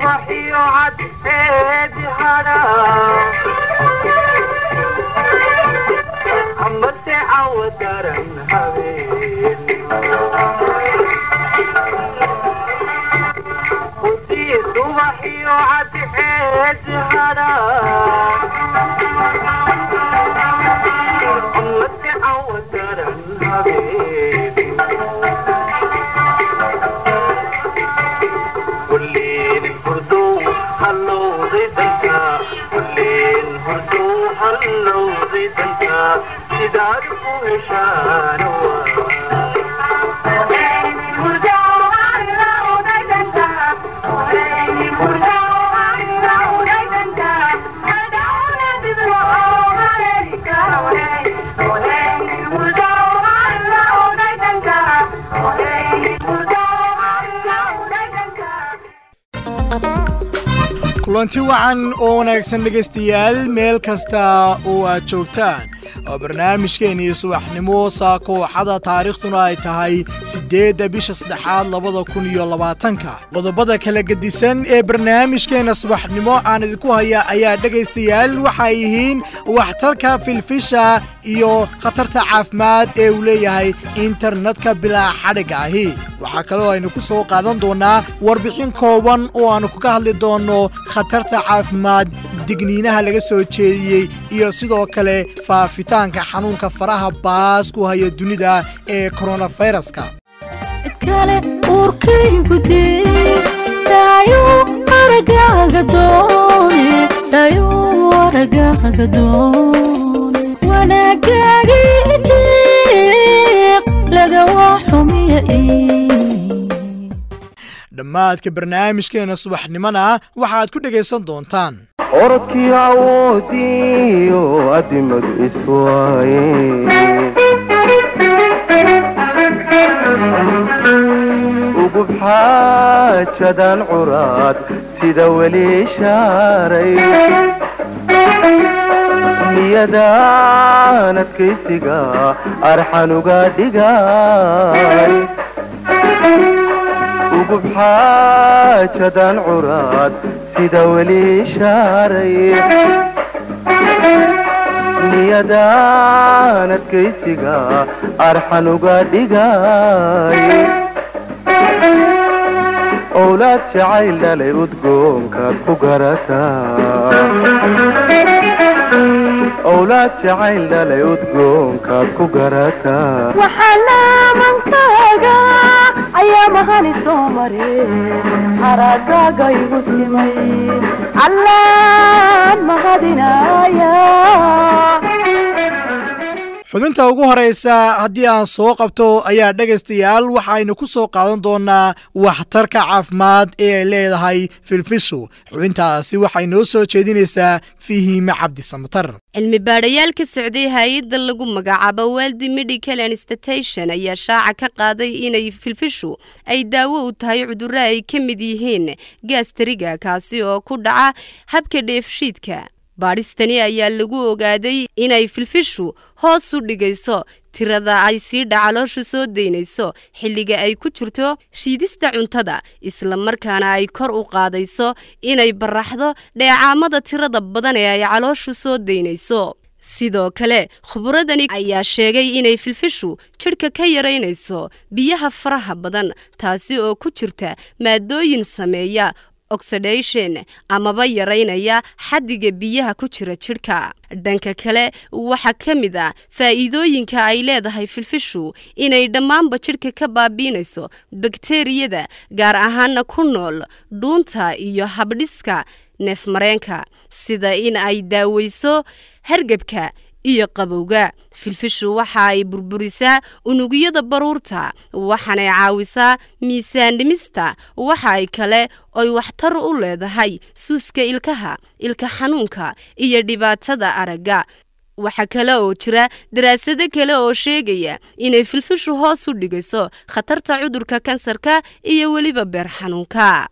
subaxiyo cadceedi hadha amase cawa daran habeen hudii subaxiyo cadceedi hadha amase cawa daran habeen kulleen hurdow hallowday danka kulleen hurdow hallowday danka sidaad u heshaano kulanti wacan oo wanaagsan dhegaystayaal meel kasta oo aad joogtaan oo barnaamijkeennii subaxnimo saakooxada taariikhduna ay tahay siddeedda bisha saddexaad labada kun iyo labaatanka qodobada kala gedisan ee barnaamijkeenna subaxnimo aan idinku haya ayaa dhegaystayaal waxay yihiin waxtarka filfisha iyo khatarta caafimaad ee uu leeyahay internetka bilaa xadhigga ahi waxaa kaloo aynu ku soo qaadan doonnaa warbixin kooban oo aannu kaga hadli doonno khatarta caafimaad digniinaha laga soo jeediyey iyo sidoo kale faafitaanka xanuunka faraha baas ku haya dunida ee koronafayraska kale uurkaygu dee dhaayuu aragaaga doone dhaayuu aragaaga doone wanaagaagii deeq lagawa xumiya dhammaadka barnaamijkeenna subaxnimona waxaad ku dhegaysan doontaan orodkii awoodiyo adimadu iswaaye ugub xaajadan curaad sida weli shaaray niyadaan adkaysiga arxanuga dhigay ugub xaajadan curaad sida weli shaaray niyadaan adkaysiga arxanuga dhigay owlaad jacayl dhalay udgoonkaad ku garataa owlaad jacayl dhalay udgoonkaad ku garataa waxalaamankaaga ayaa mahani soo mare haragaaga igu simay allaan mahadinaya xubinta ugu horaysa haddii aan soo qabto ayaa dhegaystayaal waxaynu ku soo qaadan doonnaa waxtarka caafimaad ee ay leedahay filfishu xubintaasi waxay noo soo jeedinaysaa fihiime cabdisamatar cilmi baadhayaal ka socday hay-adda lagu magacaabo weldi medical institution ayaa shaaca ka qaaday inay filfishu ay daawo u tahay cudurro ay ka mid yihiin gaastariga kaasi oo ku dhaca habka dheefshiidka baadhistani ayaa lagu ogaaday inay filfishu hoos u dhigayso tirada ay sii dhacalooshu soo daynayso xilliga ay ku jirto shiidista cuntada isla markaana ay kor u qaadayso inay baraxdo dheecaamada tirada badan ee ay calooshu soo daynayso sidoo kale khuburadani ayaa sheegay inay filfishu jidhka ka yaraynayso biyaha faraha badan taasi oo ku jirta maadooyin sameeya oxidation amaba yaraynaya xaddiga biyaha ku jira jidhka dhanka kale waxaa ka mid ah faa'iidooyinka ay leedahay filfishu inay dhammaanba jidhka ka baabiinayso bakteriyada gaar ahaana ku nool dhuunta iyo habdhiska neefmareenka sida in ay daaweyso hargebka iyo qabowga filfishu waxa ay burburisaa unugyada baruurta waxaanay caawisaa miisaan dhimista waxa ay kale oy waxtar u leedahay suuska ilkaha ilka xanuunka iyo dhibaatada aragga waxaa kale oo jira daraasado kale oo sheegaya inay filfishu hoos u dhigayso khatarta cudurka kansarka iyo weliba beer xanuunka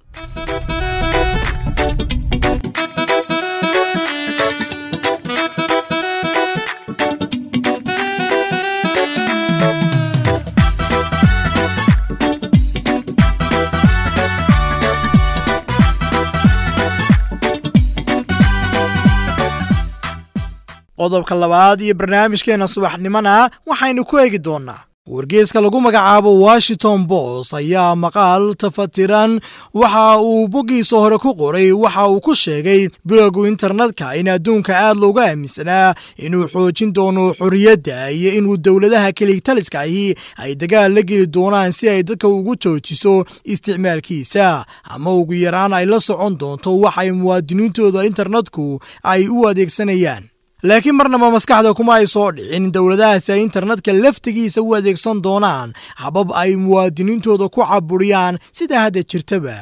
qodobka labaad iyo barnaamijkeenna subaxnimona waxaynu ku eegi doonnaa wargeeska lagu magacaabo washington bos ayaa maqaal tafatiran waxa uu boggiisa hore ku qoray waxa uu ku sheegay bilowgu internetka in adduunka aad looga aaminsanaa inuu xoojin doono xorriyadda iyo inuu dowladaha keligtaliska ahi ay dagaal la geli doonaan si ay dadka ugu joojiso isticmaalkiisa ama ugu yaraan ay la socon doonto waxay muwaadiniintooda internetku ay u adeegsanayaan laakiin marnaba maskaxda kuma ay soo dhicin dowladahaasi ay internetka laftigiisa u adeegsan doonaan habab ay muwaadiniintooda ku caburiyaan sida hadda jirtaba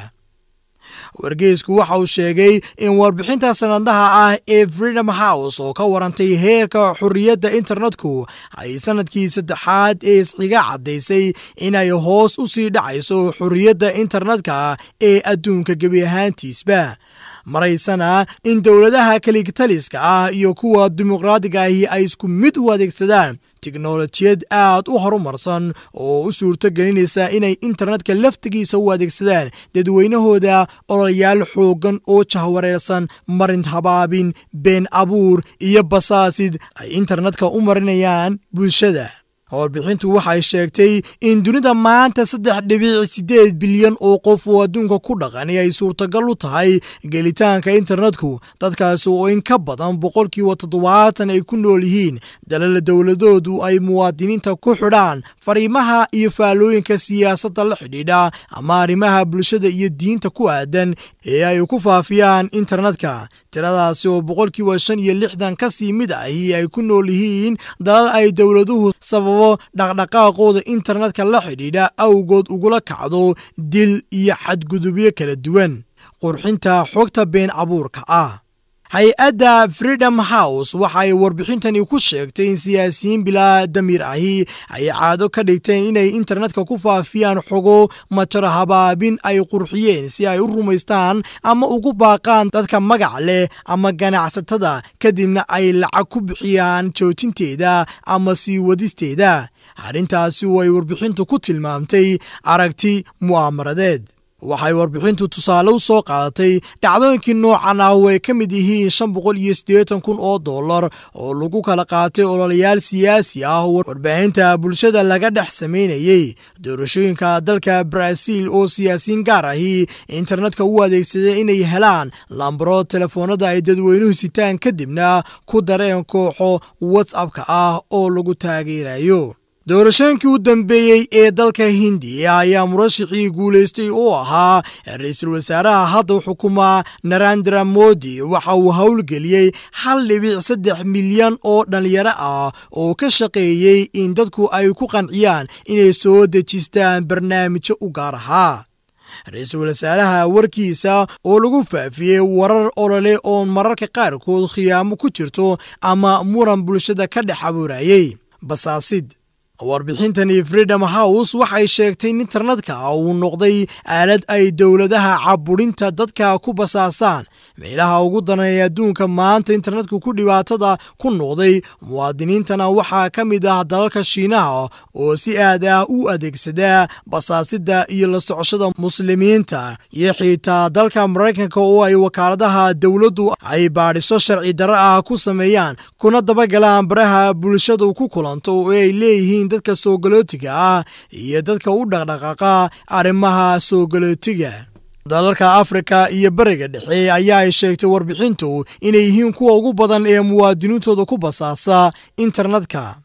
wargeysku waxa uu sheegay in warbixinta sanadaha ah ee freedom house oo ka warantay heerka xorriyadda internetku ay sanadkii saddexaad ee isxiga caddaysay inay hoos u sii dhacayso xorriyadda internetka ee adduunka gebi ahaantiisba maraysana in dowladaha kaligtaliska ah iyo kuwa dimuqraadiga ahi ay isku mid u adeegsadaan tiknolojiyad aad u horumarsan oo u suurto gelinaysa inay internetka laftigiisa u adeegsadaan dadweynahooda ololayaal xooggan oo jahwareersan marin habaabin been abuur iyo basaasid ay internetka u marinayaan bulshada warbixintu waxay sheegtay in dunida maanta saddex dhibic siddeed bilyan oo qof oo adduunka ku dhaqani ay suurtagal u tahay gelitaanka internetku dadkaasi oo in ka badan boqolkiiba toddobaatan ay ku nool yihiin dalala dowladoodu ay muwaadiniinta ku xidhaan fariimaha iyo faallooyinka siyaasadda la xidhiidha ama arrimaha bulshada iyo diinta ku aadan ee ay ku faafiyaan internetka tiradaasi oo boqolkiiba shan iyo lixdan ka sii mid ahi ay ku nool yihiin dalal ay dowladuhu sababo dhaqdhaqaaqooda internetka la xidhiidha awgood ugula kacdo dil iyo xadgudubyo kala duwan qurxinta xogta been abuurka ah hay-adda freedom house waxay warbixintani ku sheegtay in siyaasiyiin bilaa damiir ahi ay caado ka dhigteen inay internetka ku faafiyaan xogo majar habaabin ay qurxiyeen si ay u rumaystaan ama ugu baaqaan dadka magac leh ama ganacsatada kadibna ay lacag ku bixiyaan joojinteeda ama sii wadisteeda arrintaasi oo ay warbixintu ku tilmaamtay aragti mu'aamaradeed waxay warbixintu tusaale u soo qaadatay dhacdooyinkii noocan ah oo ay ka mid yihiin shan boqol iyo siddeetan kun oo dollar oo lagu kala qaatay ololayaal siyaasi ah oo warbaahinta bulshada laga dhex samaynayey doorashooyinka dalka baraaziil oo siyaasiyiin gaar ahi internetka u adeegsaday inay helaan lambaro telefoonada ay dadweynuhu sitaan kadibna ku dareen kooxo whatsappka ah oo lagu taageerayo doorashooyinkii u dambeeyey ee dalka hindiya ayaa murashixii guulaystay oo ahaa ra-iisul wasaaraha hadda xukuma narandra modi waxa uu howlgeliyey hal dhibic saddex milyan oo dhallinyaro ah oo ka shaqeeyey in dadku ay ku qanciyaan inay soo dejistaan barnaamijyo u gaar ahaa ra-iisul wasaaraha warkiisa oo lagu faafiyey warar olole oo mararka qaarkood khiyaamo ku jirto ama muran bulshada ka dhex abuurayey basaasid warbixintani freedom house waxay sheegtay in internetka uu noqday aalad ay dowladaha caburinta dadka ku basaasaan meelaha ugu daranee adduunka maanta internetka ku dhibaatada ku noqday muwaadiniintana waxaa ka mid ah dalalka shiinaha oo si aad ah u adeegsada basaasida iyo la socoshada muslimiinta iyo xitaa dalka maraykanka oo ay wakaaladaha dowladdu ay baadhiso sharci darro ah ku sameeyaan kuna dabagalaan baraha bulshadu ku kulanto oo ay leeyihiin dadka soogolootiga ah iyo dadka u dhaqdhaqaaqa arrimaha soogolootiga dalalka afrika iyo beriga dhexe ayaa ay sheegtay warbixintu inay yihiin kuwa ugu badan ee muwaadiniintooda ku basaasa internetka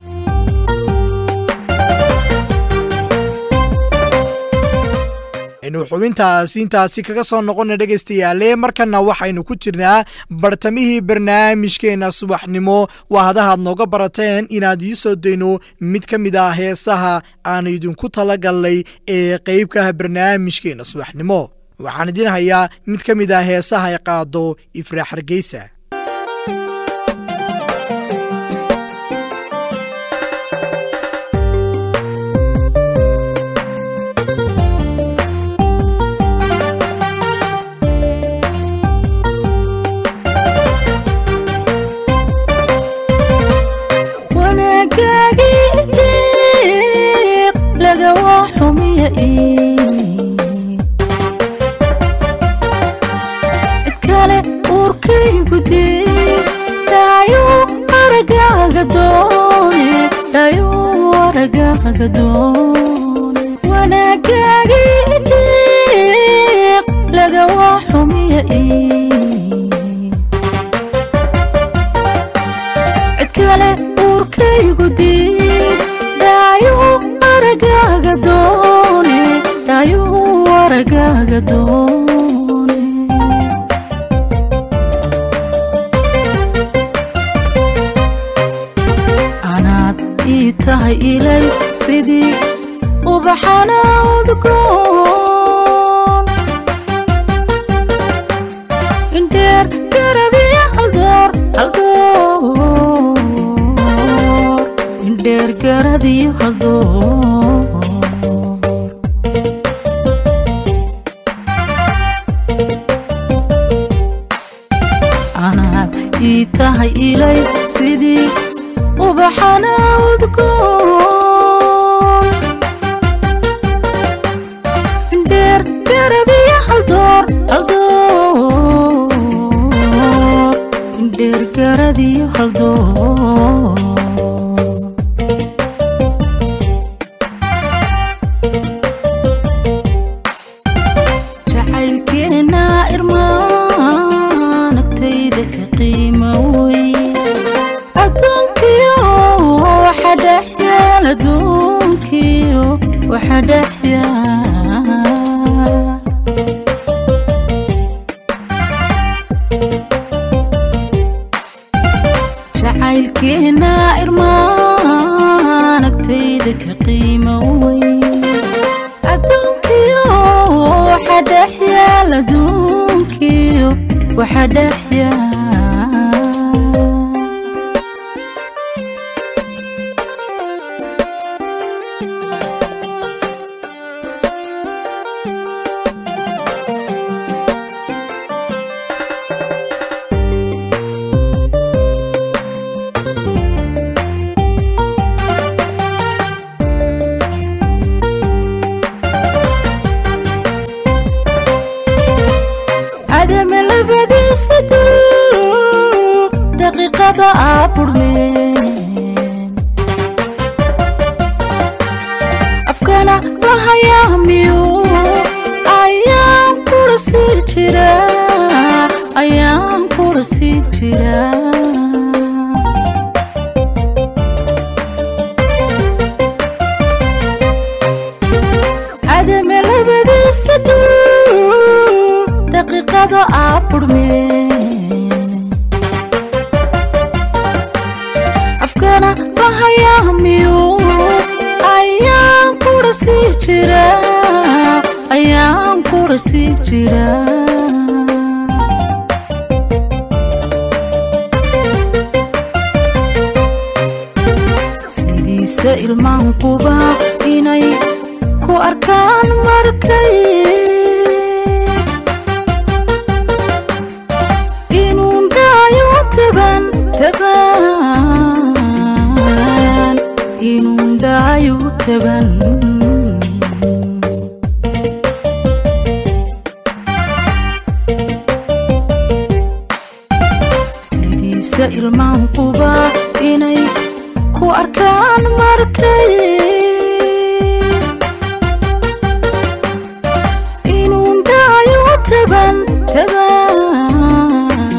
aynu xubintaasi intaasi kaga soo noqona dhegaystayaale markana waxaynu ku jirnaa bartamihii barnaamijkeena subaxnimo waa hadahaad nooga barateen inaad ii soo dayno mid ka mid ah heesaha aan idinku talagalnay ee qeybkaah barnaamijkeena subaxnimo waxaan idin hayaa mid ka mid ah heesaha ay qaado ifraax hargeysa kale uurkaygu aragaaga doon wanaagaagii diiq laga waa xumiya ii cid kale uurkaygu diid dhaayuhu aragaaga doone dhaayuhu aragaaga doone anaad ii tahay ilays sidii ubaxana udgoon indheer garadiya haldoor haldoor indheer garadiyo haldoor anaad ii tahay ilays sidii ubaxana udgoon indheer garadiya haldoor haldoor indheer garadiyo haldoor jacaylkeena irmaan agtayda ka qiimo weyn adduunkiyo waxa dhex yaal adduunkiyo waxa dhex yaal jacaylkeena irmaan agtayda ka qiimo weyn adduunkiyo waxa dhex yaal adduunkiyo waxa dhex yaal adama labadiisa dul daqiiqada aa burmeen afkana la hayaamiyo ayaan kula sii jira ayaan kula sii jira adama labadiisa dul daqiiqada aa burmeen afkana la hayaamiyo ayaan kula sii jira ayaan kula sii jira sidiisa ilmaan quba inay ku arkaan markay inuu dhaayo taban taban inuu dhaayo taban sidiisa ilmaan quba inay ku arkaan markay inuu dhaayo taban taban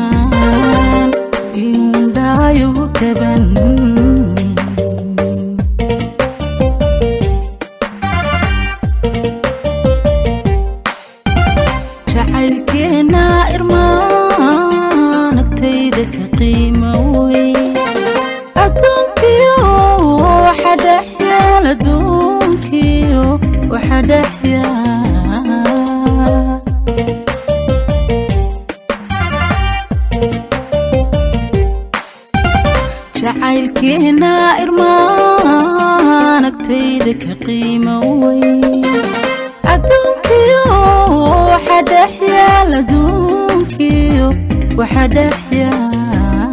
inuu dhaayo taban jacaylkeena irmaan agtayda ka qiimo weyn adduunkiyo waxa dhex yaal adduunkiyo waxa dhex yaal jacaylkeena irmaan agtayda ka qiimo weyn adduunkiyo waxa dhex yaal adduunkiyo waxa dhex yaal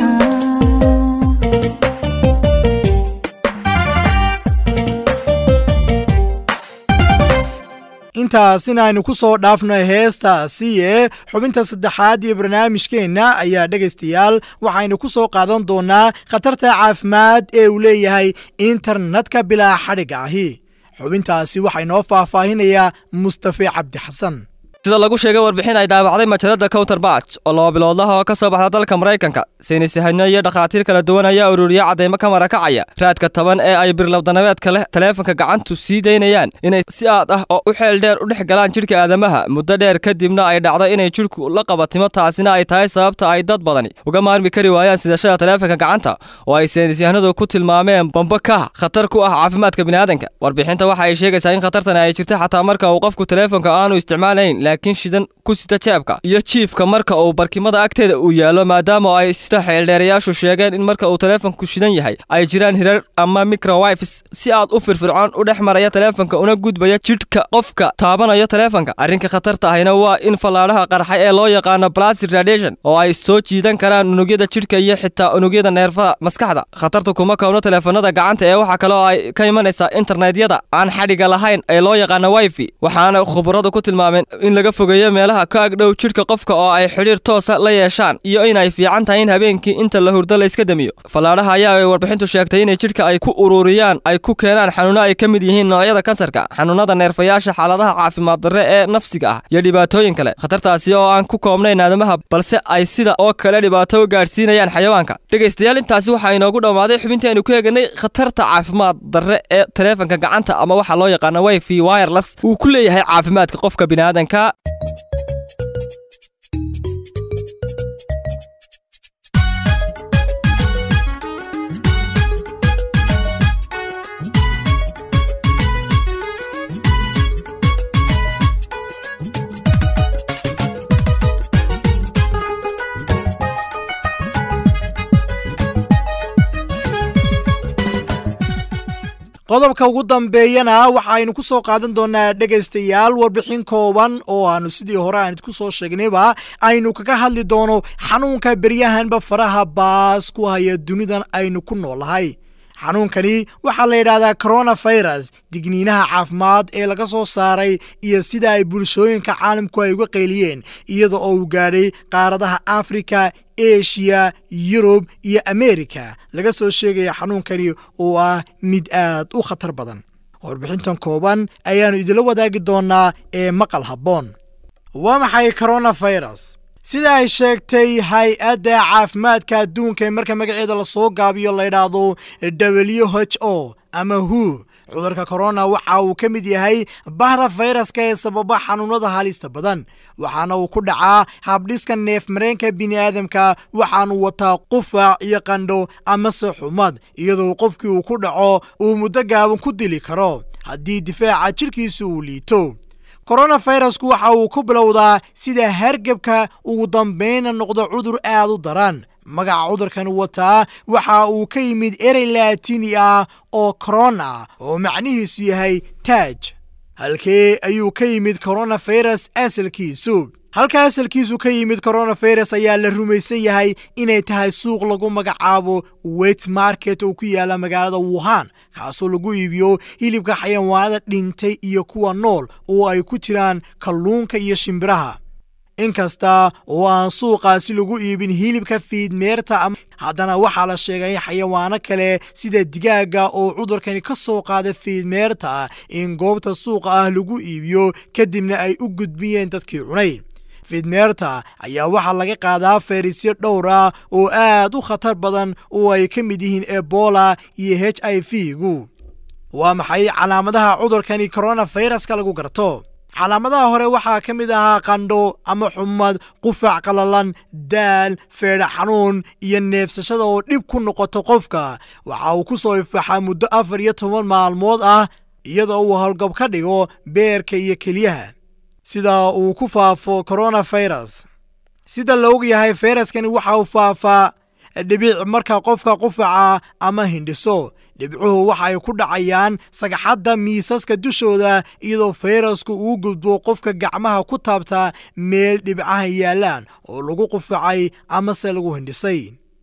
intaasina aynu ku soo dhaafno heestaasi ee xubinta saddexaad iyo barnaamijkeenna ayaa dhegaystayaal waxaynu ku soo qaadan doonaa khatarta caafimaad ee uu leeyahay internetka bilaa xadhigga ahi xubintaasi waxaa inoo faahfaahinayaa mustafe cabdi xasan sida lagu sheegay warbixin ay daabacday majalada counterbatch oo laba biloodlaha oo ka soo baxda dalka maraykanka saynisyahanno iyo dhakhaatiir kala duwan ayaa ururiya cadeymo ka marakacaya raadka taban ee ay birlabdanabeedka leh taleefanka gacantu sii daynayaan inay si aad ah oo u xeel dheer u dhex galaan jidhka aadamaha muddo dheer kadibna ay dhacdo inay jidhku la qabatimo taasina ay tahay sababta ay dad badani uga maarmi kari waayaan sidashada taleefanka gacanta oo ay saynisyahanadu ku tilmaameen bambo ka khatar ku ah caafimaadka biniaadanka warbixinta waxa ay sheegaysaa in khatartani ay jirta xataa marka uu qofku taleefanka aanu isticmaalayn laakiin shidan ku sita jeebka iyo jiifka marka uu barkimada agteeda uu yaallo maadaama ay sida xeeldheerayaashu sheegeen in marka uu taleefanku shidan yahay ay jiraan hirar ama microwifes si aad u firfircoon u dhex maraya taleefanka una gudbaya jidhka qofka taabanayo taleefanka arrinka khatarta ahina waa in fallaadhaha qarxay ee loo yaqaano plastic radiation oo ay soo jiidan karaan unugyada jidhka iyo xitaa unugyada neerfaha maskaxda khatartu kuma koobno taleefanada gacanta ee waxaa kale oo ay ka imanaysaa internetyada aan xadhiga lahayn ee loo yaqaano wifi waxaana khubaradu ku tilmaameen in laga fogeeyo meelaha ka agdhow jidhka qofka oo ay xidhiir toosa la yeeshaan iyo inay fiican tahay in habeenkii inta la hurdo la iska demiyo fallaadhaha ayaa ay warbixintu sheegtay inay jidhka ay ku ururiyaan ay ku keenaan xanuuno ay ka mid yihiin noocyada kansarka xanuunada neerfayaasha xaaladaha caafimaad darre ee nafsiga ah iyo dhibaatooyin kale khatartaasi oo aan ku koobnayn aadamaha balse ay sida oo kale dhibaato u gaadhsiinayaan xayawaanka dhegaystayaal intaasi waxaa inoogu dhammaaday xubintii aynu ku eeganay khatarta caafimaad darre ee taleefanka gacanta ama waxaa loo yaqaana wifi wireless uu ku leeyahay caafimaadka qofka biniaadanka qodobka ugu dambeeyana waxaaynu ku soo qaadan doonaa dhegaystayaal warbixin kooban oo aanu sidii hore aan idku soo sheegnayba aynu kaga hadli doono xanuunka beryahanba faraha baas ku haya dunidan aynu ku noolahay xanuunkani waxaa la yidhaahdaa coronafirus digniinaha caafimaad ee laga soo saaray iyo sida ay bulshooyinka caalamku ay uga qayliyeen iyada oo uu gaadhay qaaradaha afrika eshiya yurub iyo amerika laga soo sheegaya xanuunkani oo ah mid aad u khatar badan warbixintan kooban ayaannu idinla wadaagi doonaa ee maqal habboon waa maxay coronafirus sida ay sheegtay hay-adda caafimaadka adduunka ee marka magaceeda lasoo gaabiyo la ydhaahdo w h o ama hu cudurka korona waxa uu ka mid yahay bahda fayraska ee sababa xanuunada halista badan waxaana uu ku dhacaa habdhiska neef mareenka bini'aadamka waxaanu wataa qufac iyo qandho amase xumad iyadoo qofkii uu ku dhaco uu muddo gaaban ku dili karo haddii difaaca jidhkiisa uu liito koronafirasku waxa uu ku bilowdaa sida hargebka ugu dambayna noqdo cudur aad u daran magaca cudurkan wataa waxa uu ka yimid erey laatini ah oo corona oo macnihiisu yahay taaj halkee ayuu ka yimid coronafirus asalkiisu halka asalkiisu ka yimid coronafirus ayaa la rumaysan yahay inay tahay suuq lagu magacaabo wet market oo ku yaala magaalada wuhan kaasoo lagu iibiyo hilibka xayawaanada dhintay iyo kuwa nool oo ay ku jiraan kalluunka iyo shimbiraha inkasta oo aan suuqaasi lagu iibin hilibka fiidmeerta haddana waxaa la sheegay in xayawaano kale sida digaaga oo cudurkani ka soo qaada fiidmeerta in goobta suuqa ah lagu iibiyo kadibna ay u gudbiyeen dadkii cunay fiidmeerta ayaa waxaa laga qaadaa fayrisyo dhowr ah oo aad u khatar badan oo ay ka mid yihiin ebola iyo h i v gu waa maxay calaamadaha cudurkani coronafiraska lagu garto calaamadaha hore waxaa ka mid ahaa qandho ama xumad qufac qalalan daal feedha xanuun iyo neefsashada oo dhib ku noqoto qofka waxa uu ku soo ifaxaa muddo afar iyo toban maalmood ah iyadoo uu howlgab ka dhigo beerka iyo keliyaha sida uu ku faafo coronafirus sida la og yahay fayraskani waxa uu faafaa dhibic marka qofka qufaca ama hindhiso dhibcuhu waxa ay ku dhacayaan sagxadda miisaska dushooda iyadoo fayrasku uu gudbo qofka gacmaha ku taabta meel dhibcaha yaallaan oo lagu qufacay amase lagu hindhisay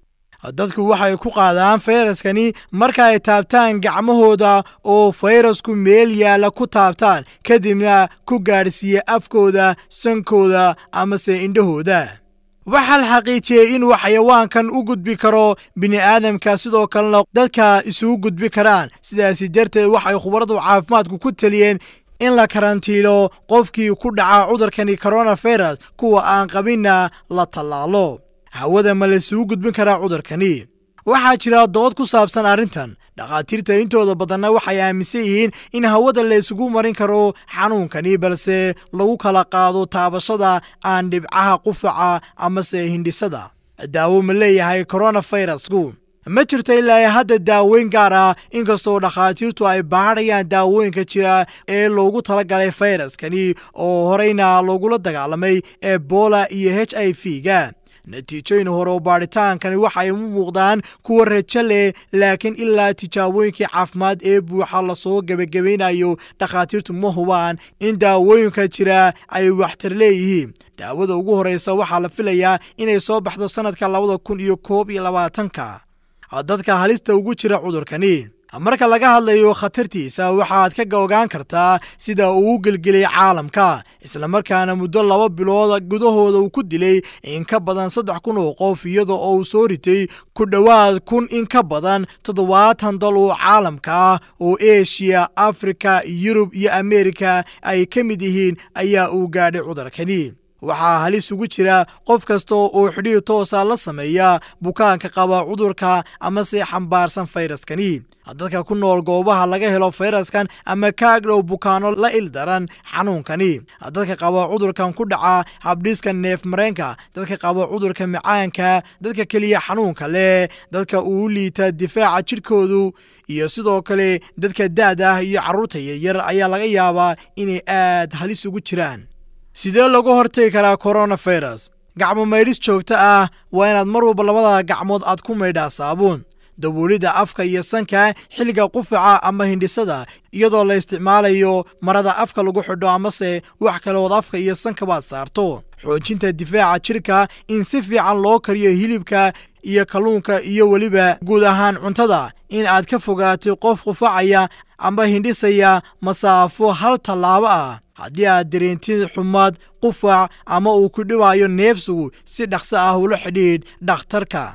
dadku waxay ku qaadaan fayraskani marka ay taabtaan gacmahooda oo fayrasku meel yaalla ku taabtaan kadibna ku gaadhsiiya afkooda sankooda amase indhahooda waxaa la xaqiijiyey inuu xayawaankan u gudbi karo bini'aadamka sidoo kalena dadka isugu gudbi karaan sidaasi darteed waxay khubaradu caafimaadku ku teliyeen in la karantiilo qofkii ku dhaca cudurkani koronafirus kuwa aan qabinna la tallaalo hawada ma laysugu gudbin karaa cudurkani waxaa jira dood ku saabsan arrintan dhakhaatiirta intooda badanna waxay aaminsan yihiin in hawada la isugu marin karo xanuunkani balse lagu kala qaado taabashada aan dhibcaha qufaca amase hindhisada daawo ma leeyahay koronafirasku ma jirto ilaa hadda daaweyn gaar ah inkastoo dhakhaatiirtu ay baadhayaan daawooyinka jira ee loogu talagalay fayraskani oo horeyna loogula dagaalamay ebola iyo h i v ga natiijooyin hore oo baadhitaankani waxay u muuqdaan kuwa rajo leh laakiin ilaa tijaabooyinkii caafimaad ee buuxa lasoo gebagabaynayo dhakhaatiirtu ma hubaan in daawooyinka jira ay waxtar leeyihiin daawada ugu horeysa waxaa la filayaa inay soo baxdo sannadka labada kun iyo koob iyo labaatanka dadka halista ugu jira cudurkani marka laga hadlayo khatartiisa waxaad ka ogaan kartaa sida uu u gelgelay caalamka islamarkaana muddo laba bilood gudahooda uu ku dilay in ka badan saddex kun oo qof iyada oo uu soo ritay ku dhowaad kun in ka badan toddobaatan dal oo caalamka ah oo eshiya afrika yurub iyo ameerika ay ka mid yihiin ayaa uu gaadhay cudurkani waxaa halis ugu jira qof kasta oo xidhiir toosa la sameeya bukaanka qaba cudurka amase xambaarsan fayraskani dadka ku nool goobaha laga helo fayraskan ama kaagdhow bukaano la ildaran xanuunkani dadka qaba cudurkan ku dhaca habdhiska neef mareenka dadka qaba cudurka macaanka dadka keliya xanuunka leh dadka uu liita difaaca jidhkoodu iyo sidoo kale dadka da-da ah iyo carruurta yaryar ayaa laga yaabaa inay aad halis ugu jiraan sidee lagu hortagi karaa koronafirus gacmo maydhis joogto ah waa inaad mar walba labada gacmood aad ku maydhaa saabuun dawoolidda afka iyo sanka xilliga qufaca ama hindhisada iyadoo la isticmaalayo marada afka lagu xidho amase wax kaleood afka iyo sankabaad saarto xoojinta difaaca jidhka in si fiican loo kariyo hilibka iyo kalluunka iyo weliba guud ahaan cuntada in aad ka fogaatay qof qufacaya ama hindhisaya masaafo hal tallaabo ah haddii aad dareentid xumad qufac ama uu ku dhibayo neefsigu si dhaqso ah ula xidhiidh dhakhtarka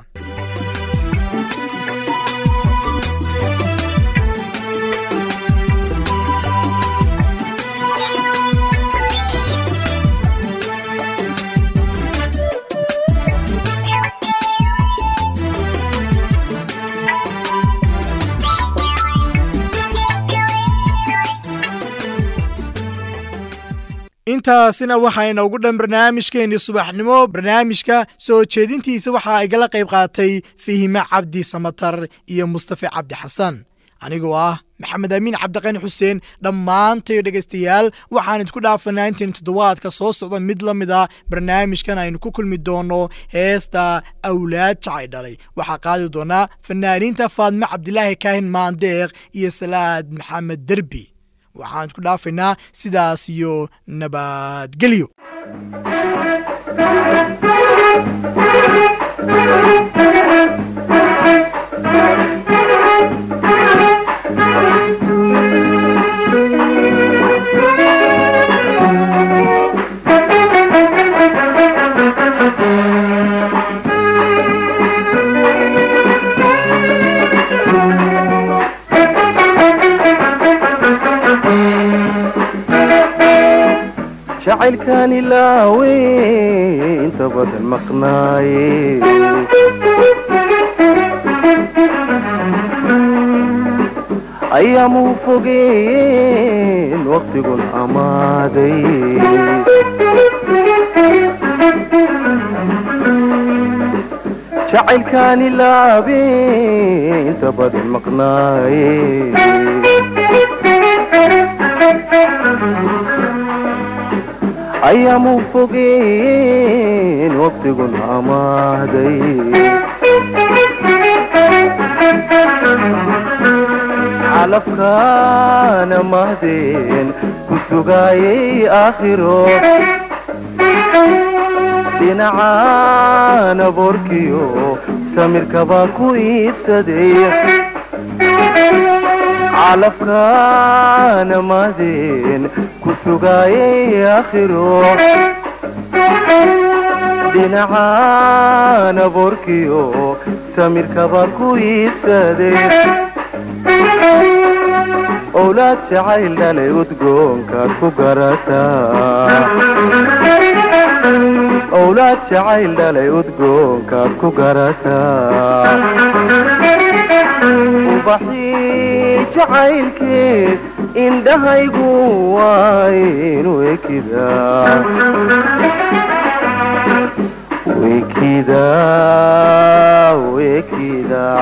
intaasina waxaa inoogu dhan barnaamijkeennii subaxnimo barnaamijka soo jeedintiisa waxaa igala qayb qaatay fihime cabdi samatar iyo mustafe cabdi xasan anigoo ah maxamed amiin cabdiqani xuseen dhammaantayo dhegaystayaal waxaan idinku dhaafanaa intayn toddobaadka soo socda mid la mid a barnaamijkan aynu ku kulmi doono heesta awlaad jacay dhalay waxaa qaadi doonaa fanaaniinta faadme cabdilaahi kaahin maandeeq iyo salaad maxamed derbi waxaan idku dhaafaynaa sidaas iyo nabadgelyo jacaylkaan ilaawe inta badan maqnaaye ayaamuu fogeeyeen waqtigun amaaday jacaylkaan ilaabe inta badan maqnaaye ayaamuu fogeeyeen waqtigun amaaday calafkaana mahdeen ku sugaayay aakhiro dhinacaana boorkiyo samirkabaa ku iibsaday calafkaana maadeen ku sugaayay aakhiro dhinacaana boorkiyo samirkabaa ku iibsaday owlaad jacayl dhalay udgoonkaad ku garataa owlaad jacayl dhalay udgoonkaad ku garataa ubaxii jacaylkeed indhahaygu waaynu ekidaa wekidaa wekidaa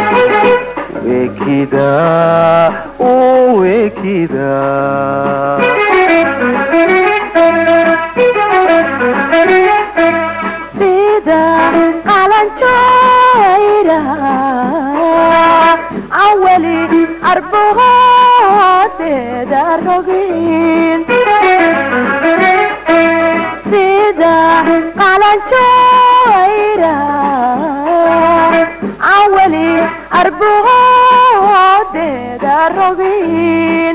wekidaa wekidaa sida qalanjayra awali arbahoodeeda rogin sida qalanjayra awali arbahoodeeda rogin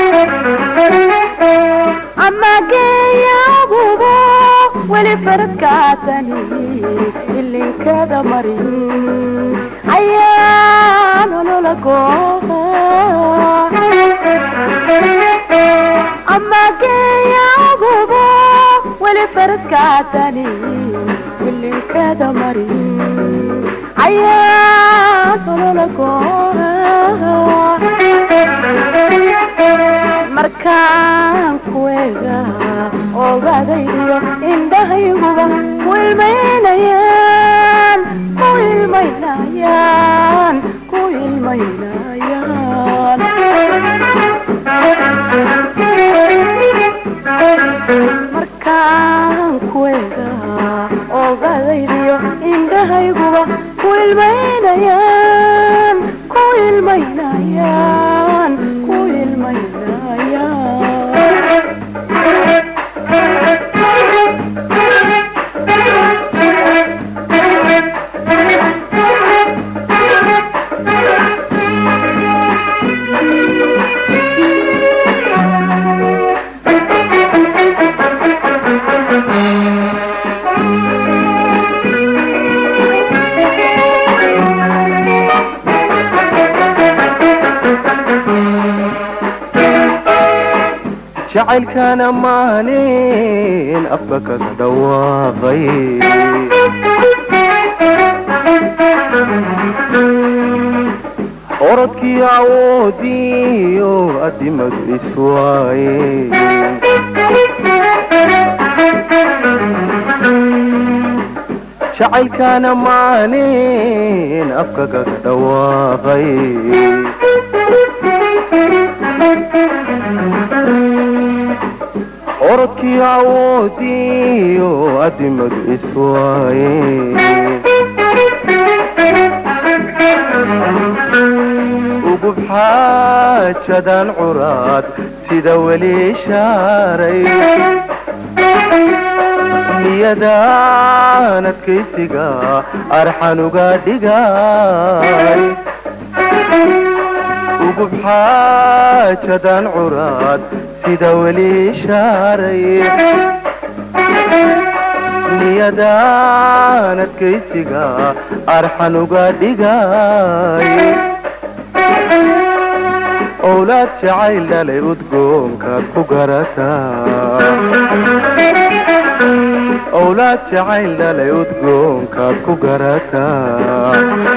ama geeyagubo weli farkaatani ilinkada marin ayaa nolola gooha ama geeyagubo weli farkaatani ilinkada marin ayaa nolola gooha markaan kuega ogaadayo indhahayguba ku ilmaynayaan ku ilmaynayaan ku ilmaynayaan markaan kuega ogaadaydiyo indhahayguba ku ilmaynayaan ku ilmaynayaan ku ilmaynayaan jacaylkana maanin afka kaga dhawaaqay orodkii awoodiyo adimadu iswaaye jacaylkana maanin afka kaga dhawaaqay orodkii awoodiyo adimadu iswaaye ugub xaajadan curaad sida weli shaaray niyadaan adkaysiga arxan uga dhigay ugub xaajadan curaad sida weli shaaray niyadaan adkaysiga arxan uga dhigay owlaad jacayl dhalay udgoonkaad ku garataa owlaad jacayl dhalay udgoonkaad ku garataa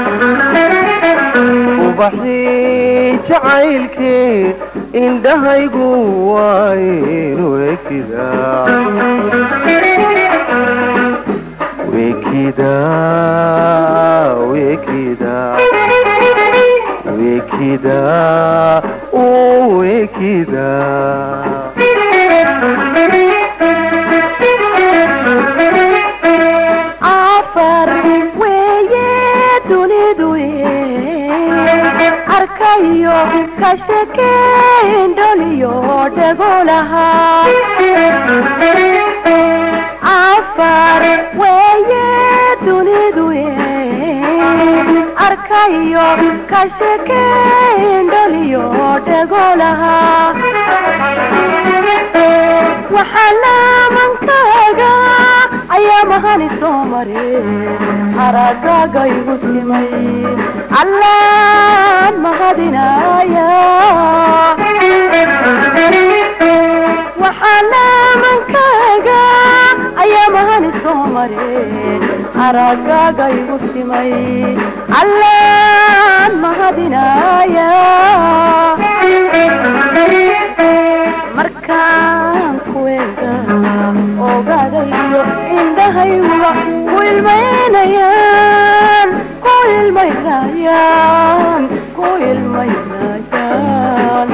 ubaxii jacaylkee indhahaygu waaynu ekidaa wekidaa wekidaa wekidaa wekidaa afar weeye dunidu arkayo ka shekeyn dholiyo dhegolaha afar weeye dunidu ogadayo ka sheekeen dholiyo dhegolaha waxaa laamankaaga ayaa mahani soo mare haragaaga igu simay allaan mahadinaya waxaa laamankaaga ayaa mahani soo mare haragaaga igu simay allaan mahadinaya markaan kuweega ogaadayo indhahayga ku ilmaynayaan ku ilmaynayaan ku ilmaynayaan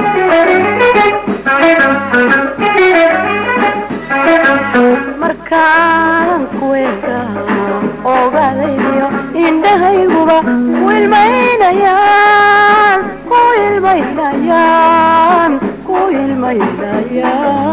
markaan kuweega ogaadayo indhahayguba ku ilmaynayaan ku ilmaynayaan ku ilmaynayaan